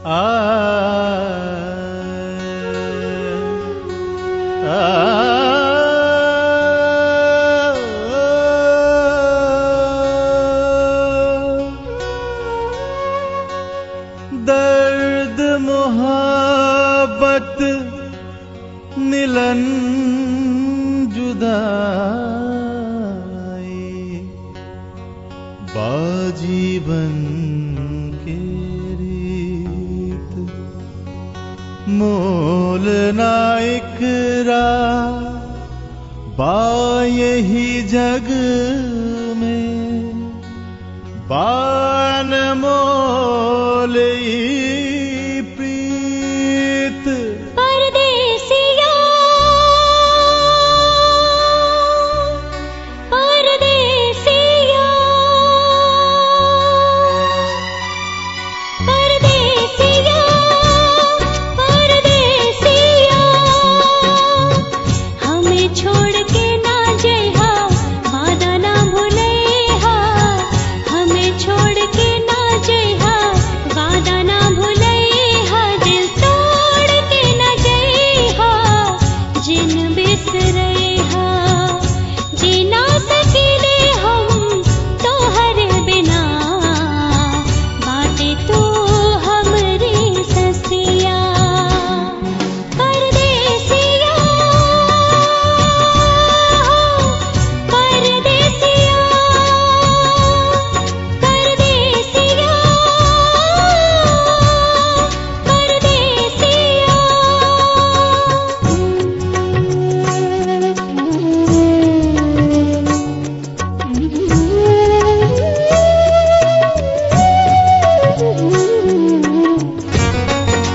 आ दर्द मोहब्बत मिलन जुदाई बाजीवन के रीत मोल नाइकरा बा यही जग में बान मोल ई प्रीत परदेसिया परदेसिया परदेसिया परदेसिया हमें छोड़ के ना जइहा वादा ना भूलैहा हमें छोड़ के ना जइहा वादा ना भूलैहा दिल तोड़ के ना जइहा जिन बिसरैहा जीना सकीले हम तोहर बिना बाटे तू हमरी ससिया परदेसिया परदेसिया परदेसिया परदेसिया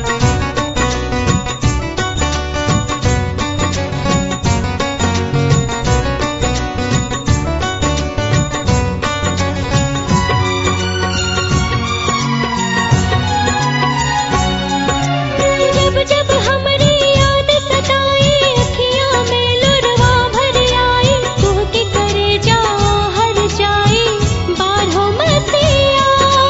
जब जब हमरी याद सताई अखियां में लुरवा भर आई तू के करे जा हर जाई बारहो मसिया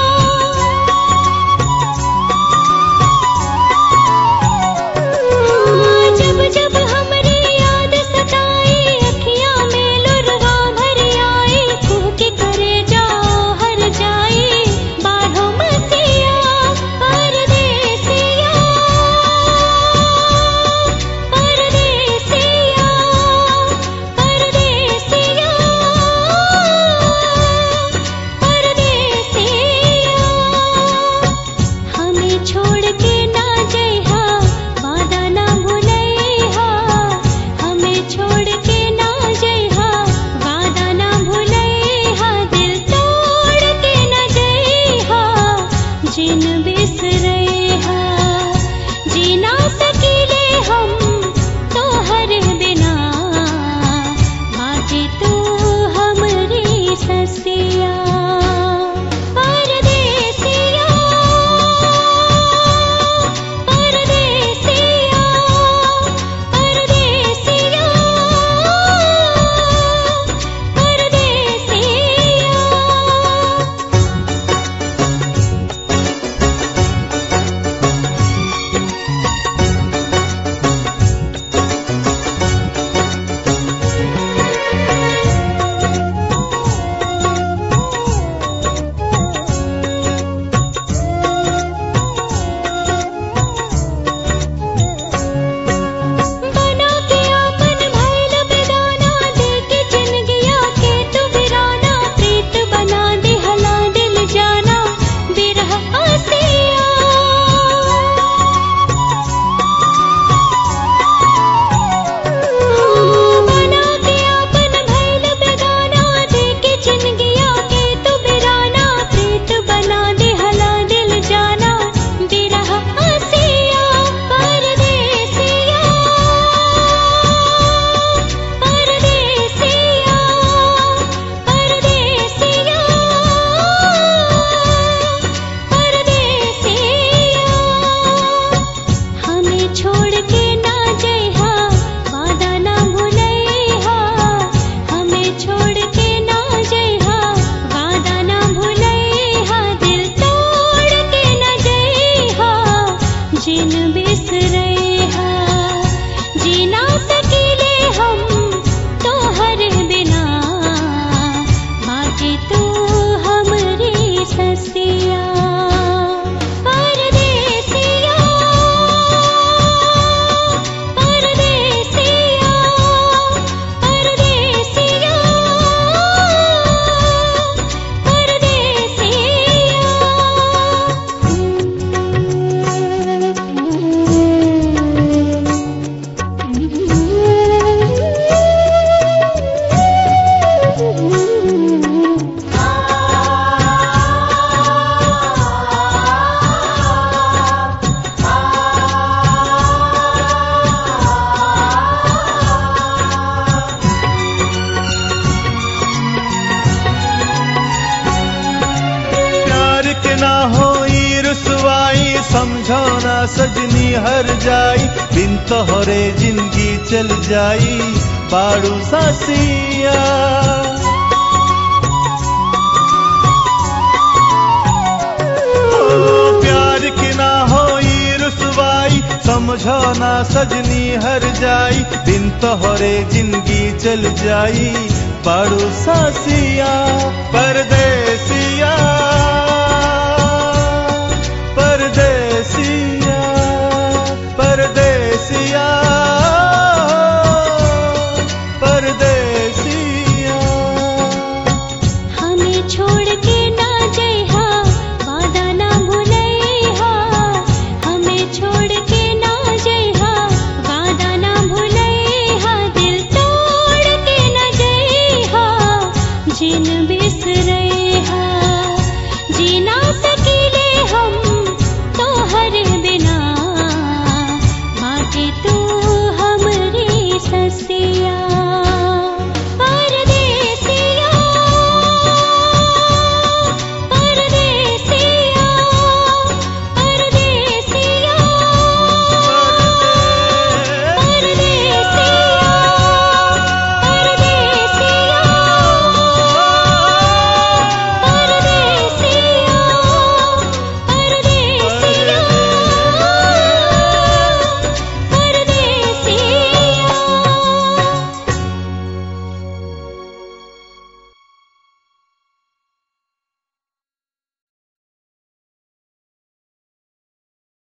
जब जब हमरी याद सताई अखियां में लुरवा भर आई तू के करे जा हर जाई बारहो मसिया परदेसिया परदेसिया परदेसिया परदेसिया हमें छोड़ के ना जइहा वादा ना भूलैहा हमें छोड़ के ना जइहा वादा ना भूलैहा दिल तोड़ के ना जइहा जिन बिसरैहा जीना सकीले हम तोहर बिना बाकी तू हमरी ससिया परदेसिया परदेसिया परदेसिया परदेसिया रुसवाई समझो ना सजनी हर जाई बिन तोहरे जिंदगी चल जाई बाड़ू सासिया ओ, प्यार की ना होई रुसवाई समझो ना सजनी हर जाई बिन तोहरे जिंदगी चल जाई बाड़ू सासिया परदेसी